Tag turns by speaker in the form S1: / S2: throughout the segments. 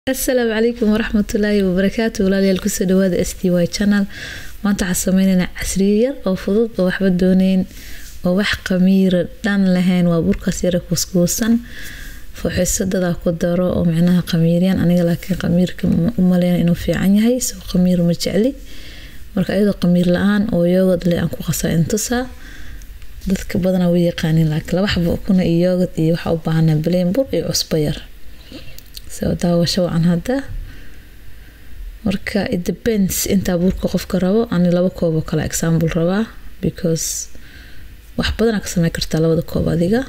S1: asalaamu calaykum waraxmatullaahi wabarakaatu walaalayaal kusoo dhawaada s t y channel maanta waxaa sameyneynaa casriye yar oo fudud oo waxba dooneyn oo wax qamiira dhan lahayn waa burkaas yara kuuskuusan fooxisadadaa ku daro oo micnaha qamiiryan aniga laakiin qamiirka u maleyna inuu fiican yahay soo qamiir ma jecli marka iyadoo qamiir la-aan oo yoogad le aan ku qasaa intusaa dadka badanaa way yaqaanin laakiin laba xabo kuna iyo yoogad iyo waxaa u baahanaa baleen bur iyo cusbo yar soo daawasho wacan hadda marka it depends intaa burka qofka rabo ani laba koob oo kale example rabaa because wax badanaa ka sameyn kartaa labada koob adiga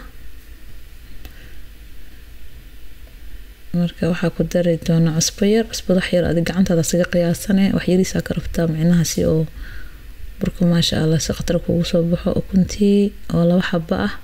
S1: marka waxaa ku dari doona cusbo yar cusbada wax yar adig gacantaada siga qiyaasane wax yariisaa ka rabtaa micnaha si oo burka maasha allah si khatar kugu soo baxo ukuntii oo laba xabo ah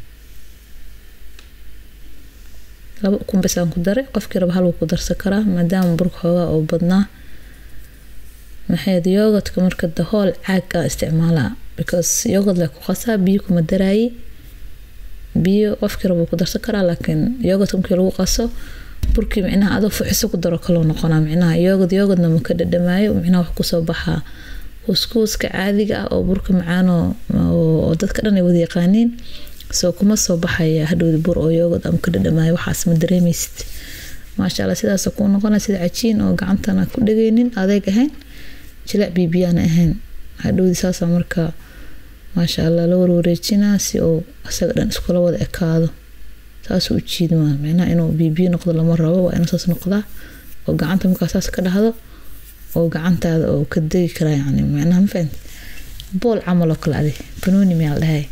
S1: laba ukun bes aan ku daray qofkii raba hal wuu ku darsan karaa maadaama burka xoogaa oo badnaa maxayd yoogadka marka dahool caag a isticmaalaa because yoogad le ku qasaa biyo kuma daraayi biyo qofkii raba wuu ku darsan karaa laakiin yoogadka markii lagu qaso burkii micnaha adoo fuxiso ku daro kaloo noqonaa micnaha yoogad yoogadna ma ka dhadhamaayo micnaha wax kusoo baxaa kuuskuuska caadiga ah oo burka macaano oo dadka dhan ay wada yaqaaniin soo kuma soo baxaya hadhowda bur oo yoogad ama ka dhadhamaayo waxaas ma dareemaysid maasha allah sidaas kuu noqona sida cajiin oo gacantana ku dhageynin adeeg ahayn jilac bibiyaana ahayn hadhowdi saasa marka maasha allah la warwareejinaa si uu isaga dhan iskula wada ekaado saasuu u jiidmaa micnaha inuu bibiyo noqdo lama rabo waa inuu saas noqdaa oo gacanta markaa saas ka dhahdo oo gacantaada oo ka degi karaa yani micnaha ma fahamti bool camal oo kale adi banooni miyaa la dhahay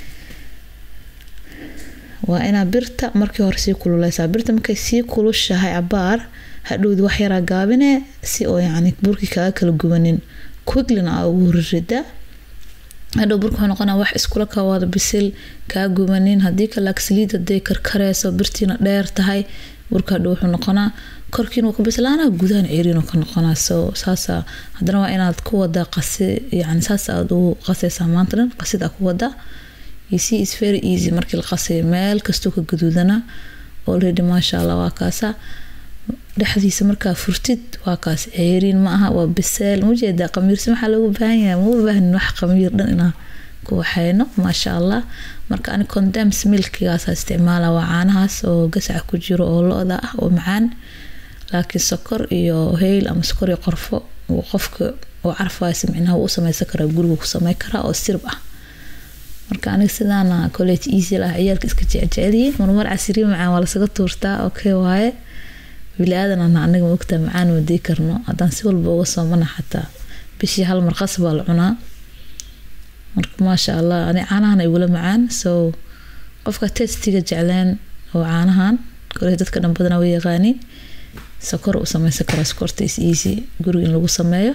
S1: waa inaa birta markii hore sii kululeysaa birta markay sii kulushahay cabaar hadhowdi wax yaraa gaabine si oo yani burkii kaaga kala gubanin quiglina aa ugu ririda hadhow burka wuxuu noqonaa wax iskula ka wada bisil kaa gubanin haddii kale saliid haday karkareyso birtiina dheer tahay burka hadhow wuxuu noqonaa korkiina wuu ka bislaana gudahan ceriinuu ka noqonaa so saasa haddana waa inaad ku wadaa qasi yani saas aad ugu qasaysaa maanta dhan qasid aa ku wadaa see is very easy markii la qasayo meel kastoo ka gaduudana already maasha allah waa kaasa dhexdiisa markaa furtid waa kaas ceeriin ma aha waa biseel mujeedaa qamiirsi maxaa loogu baahan yahay ma u baahnin wax qamiir dhan inaa ku waxayno maasha allah marka ani condems milkigaasa isticmaala waa caanahaas oo gasaca ku jiro oo lo-da ah oo macaan laakiin sokor iyo heyl ama sokor iyo qorfo qofka oo carfaaysa micnaha wuu u sameysan karaa guriga ku samey karaa oo sirb ah marka aniga sidaana college easy lah ciyaalka iska jeceliyiin marmar casiriye macaan waa lasaga tuurtaa okay waaye bili-aadan aniga ma ogtaa macaan ma dii karno haddaan si walba uga soomana xataa bishii hal mar qas baa la cunaa marka maasha allah ani caanahan igula macaan so qofka testiga jecleen oo caanahan kole dadka dhan badanaa way yaqaaniin sokor u sameysan karaa sokorta is easy guriga in lagu sameeyo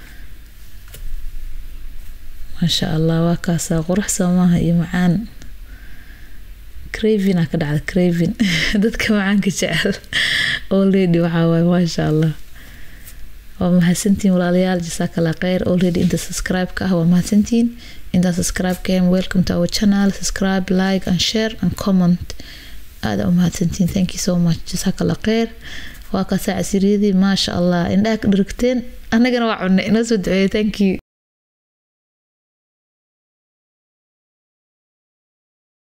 S1: maasha allah waa kaasaa qurux soomaaha iyo macaan cravina ka dhacda cravin dadka macaanka jecel already waxaa waaye maasha allah waa mahadsantihiin walaalayaal jasaakala kheyr already inta subscribe ka ah waa mahadsantihiin intaa subscribe ka ahem welcome to our channel subscribe like and share and comment aada u mahadsantihiin thank you so much jasaakala kheyr waa kaasaa casiriyadii maasha allah indhaha ka dhargteen annagana waa cunay inoo soo duceeyay thank you